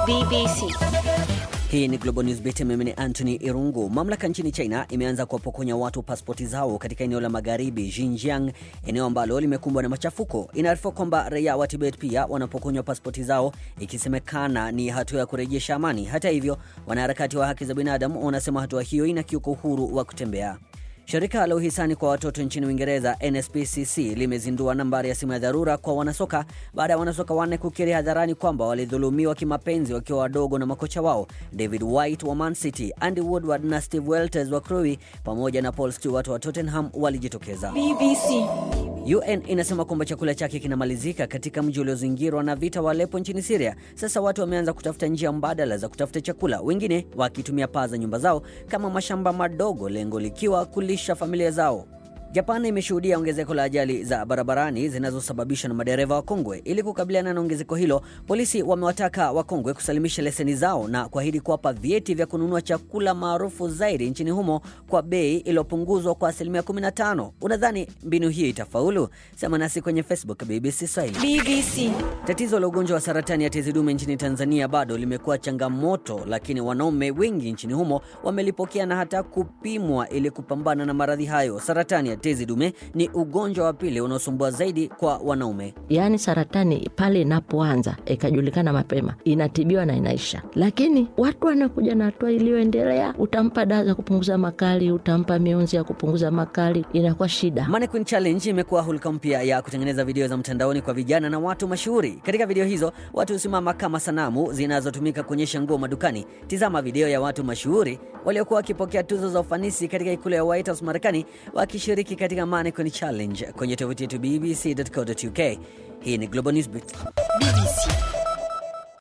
BBC. Hii ni Global News Beat. Mimi ni Anthony Irungu. Mamlaka nchini China imeanza kuwapokonya watu pasipoti zao katika eneo la magharibi Xinjiang, eneo ambalo limekumbwa na machafuko. Inaarifiwa kwamba raia wa Tibet pia wanapokonywa pasipoti zao, ikisemekana ni hatua ya kurejesha amani. Hata hivyo, wanaharakati wa haki za binadamu wanasema hatua hiyo inakiuka uhuru wa kutembea. Shirika la uhisani kwa watoto nchini Uingereza NSPCC limezindua nambari ya simu ya dharura kwa wanasoka baada ya wanasoka wanne kukiri hadharani kwamba walidhulumiwa kimapenzi wakiwa wadogo na makocha wao David White wa Man City, Andy Woodward na Steve Welters wa Crewe pamoja na Paul Stewart wa Tottenham walijitokeza. BBC. UN inasema kwamba chakula chake kinamalizika katika mji uliozingirwa na vita wa Aleppo nchini Syria. Sasa watu wameanza kutafuta njia mbadala za kutafuta chakula, wengine wakitumia paa za nyumba zao kama mashamba madogo, lengo likiwa kulisha familia zao. Japan imeshuhudia ongezeko la ajali za barabarani zinazosababishwa na madereva wakongwe. Ili kukabiliana na ongezeko hilo, polisi wamewataka wakongwe kusalimisha leseni zao na kuahidi kuwapa vyeti vya kununua chakula maarufu zaidi nchini humo kwa bei iliyopunguzwa kwa asilimia 15. Unadhani mbinu hii itafaulu? Sema nasi kwenye Facebook BBC Swahili. BBC. Tatizo la ugonjwa wa saratani ya tezi dume nchini Tanzania bado limekuwa changamoto, lakini wanaume wengi nchini humo wamelipokea na hata kupimwa ili kupambana na maradhi hayo. Saratani ya tezi dume ni ugonjwa wa pili unaosumbua zaidi kwa wanaume. Yaani saratani pale inapoanza ikajulikana mapema inatibiwa na inaisha, lakini watu wanakuja na hatua iliyoendelea, utampa dawa za kupunguza makali, utampa mionzi ya kupunguza makali, inakuwa shida. Mannequin Challenge imekuwa hulka mpya ya kutengeneza video za mtandaoni kwa vijana na watu mashuhuri. Katika video hizo watu husimama kama sanamu zinazotumika kuonyesha nguo madukani. Tizama video ya watu mashuhuri waliokuwa wakipokea tuzo za ufanisi katika ikulu ya White House Marekani wakishiriki katika Mannequin Challenge kwenye tovuti yetu bbc.co.uk. Hii ni Global Newsbeat. BBC.